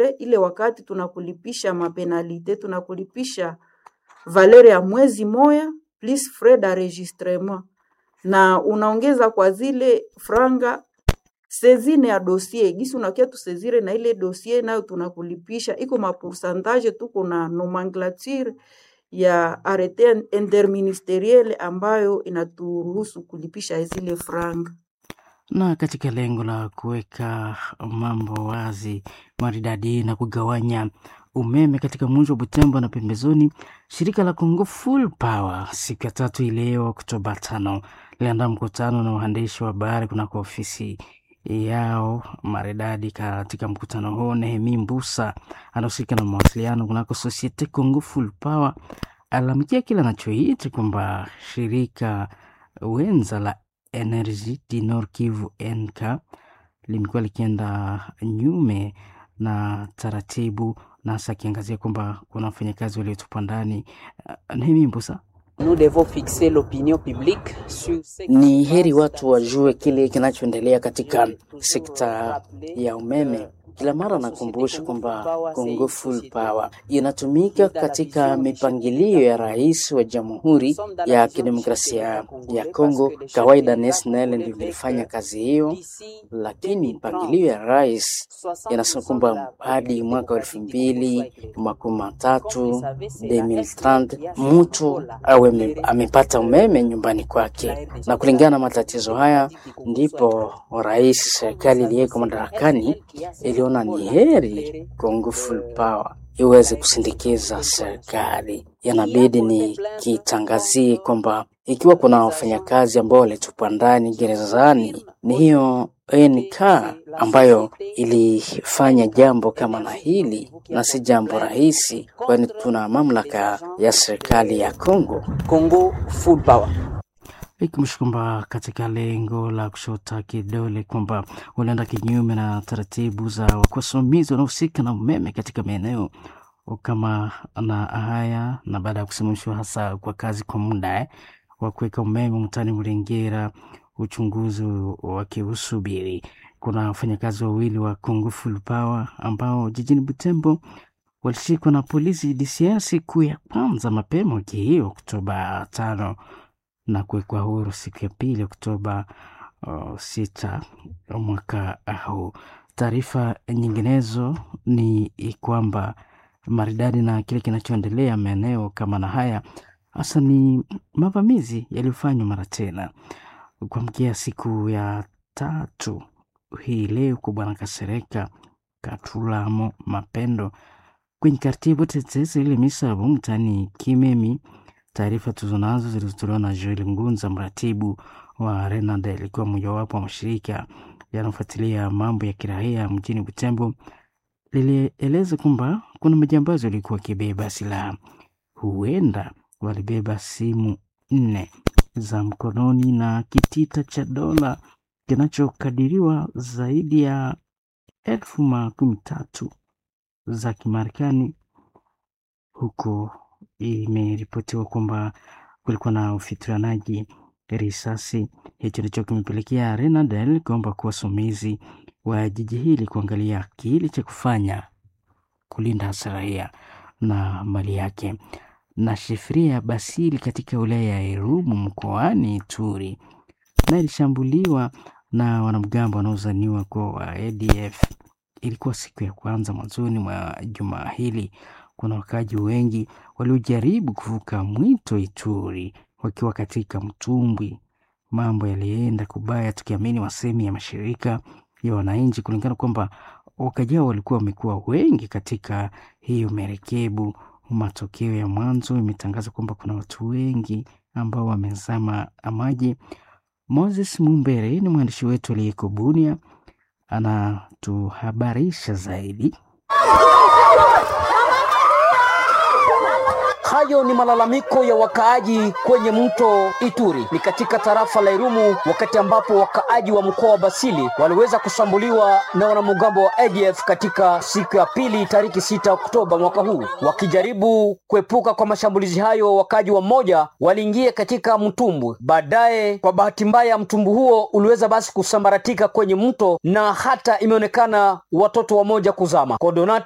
valere ile wakati tunakulipisha mapenalite tunakulipisha valere ya mwezi moya plus frais d'enregistrement na unaongeza kwa zile franga sezine ya dossier gisi unakia tusezire na ile dossier nayo tunakulipisha iko mapoursantage tuko na nomenclature ya arete interministeriele ambayo inaturuhusu kulipisha zile franga na katika lengo la kuweka mambo wazi maridadi na kugawanya umeme katika mji wa Butembo na pembezoni, shirika la Congo Full Power siku ya tatu ileo Oktoba tano liliandaa mkutano na waandishi wa habari kunako ofisi yao maridadi. Katika mkutano huo, Nehemi Mbusa anahusika na mawasiliano kunako Societe Congo Full Power alalamikia kile anachoita kwamba shirika wenza la Energy di Nord Kivu NK limekuwa likienda nyume na taratibu, na hasa akiangazia kwamba kuna wafanyakazi waliotupwa ndani. Uh, Nehemi Mbusa Ni heri watu wajue kile kinachoendelea katika sekta ya umeme. Kila mara nakumbusha kwamba Congo Full Power inatumika katika mipangilio ya rais wa Jamhuri ya Kidemokrasia ya Kongo. Kawaida NSNL ndio ilifanya kazi hiyo, lakini mipangilio ya rais inasema kwamba hadi mwaka wa elfu mbili makumi matatu 2030 mtu awe amepata umeme nyumbani kwake, na kulingana na matatizo haya ndipo rais, serikali iliyeko madarakani iliona ni heri Congo Full Power iweze kusindikiza serikali. Yanabidi ni kitangazie kwamba ikiwa kuna wafanyakazi ambao walitupwa ndani gerezani, ni hiyo NK ambayo ilifanya jambo kama na hili, na si jambo rahisi, kwani tuna mamlaka ya serikali ya Congo. Congo Full Power ikimsha kwamba katika lengo la kushota kidole kwamba unaenda kinyume na taratibu za wasimamizi wanaohusika na umeme katika maeneo kama na haya, na baada ya kusimamishwa hasa kwa kazi kwa muda eh, wa kuweka umeme mtaani Mlengera, uchunguzi wakiusubiri. Kuna wafanyakazi wawili wa Congo Full Power ambao jijini Butembo walishikwa na polisi DCI siku ya kwanza mapema wiki hii Oktoba tano na kuwekwa huru siku ya pili Oktoba uh, sita mwaka huu. Taarifa nyinginezo ni kwamba maridadi na kile kinachoendelea maeneo kama na haya hasa ni mavamizi yaliyofanywa mara tena kuamkia siku ya tatu hii leo kwa Bwana Kasereka Katulamo Mapendo kwenye kartibu tetesi ile misabu mtani Kimemi. Taarifa tuzonazo zilizotolewa na Joel Ngunza, mratibu wa Renade, ilikuwa mojawapo wa mashirika yanayofuatilia mambo ya kiraia mjini Butembo, lilieleza kwamba kuna majambazi walikuwa wakibeba silaha, huenda walibeba simu nne za mkononi na kitita cha dola kinachokadiriwa zaidi ya elfu makumi tatu za Kimarekani huko imeripotiwa kwamba kulikuwa na ufitilianaji risasi. Hicho ndicho kimepelekea Renadel kuomba kuwa wasimamizi wa jiji hili kuangalia kile cha kufanya kulinda hasa raia na mali yake. Na Shefria Basili katika wilaya ya Irumu mkoani Ituri na ilishambuliwa na wanamgambo wanaozaniwa kuwa wa ADF. Ilikuwa siku ya kwanza mwanzoni mwa juma hili kuna wakaji wengi waliojaribu kuvuka mwito Ituri wakiwa katika mtumbwi. Mambo yalienda kubaya, tukiamini wasemi ya mashirika ya wananchi, kulingana kwamba wakaji hao walikuwa wamekuwa wengi katika hiyo merekebu. Matokeo ya mwanzo imetangaza kwamba kuna watu wengi ambao wamezama maji. Moses Mumbere ni mwandishi wetu aliyeko Bunia, anatuhabarisha zaidi. Hayo ni malalamiko ya wakaaji kwenye mto Ituri, ni katika tarafa la Irumu, wakati ambapo wakaaji wa mkoa wa Basili waliweza kushambuliwa na wanamgambo wa ADF katika siku ya pili tariki sita Oktoba mwaka huu. Wakijaribu kuepuka kwa mashambulizi hayo, wakaaji wa mmoja waliingia katika mtumbwi. Baadaye, kwa bahati mbaya, mtumbwi huo uliweza basi kusambaratika kwenye mto na hata imeonekana watoto wamoja kuzama. Kodonat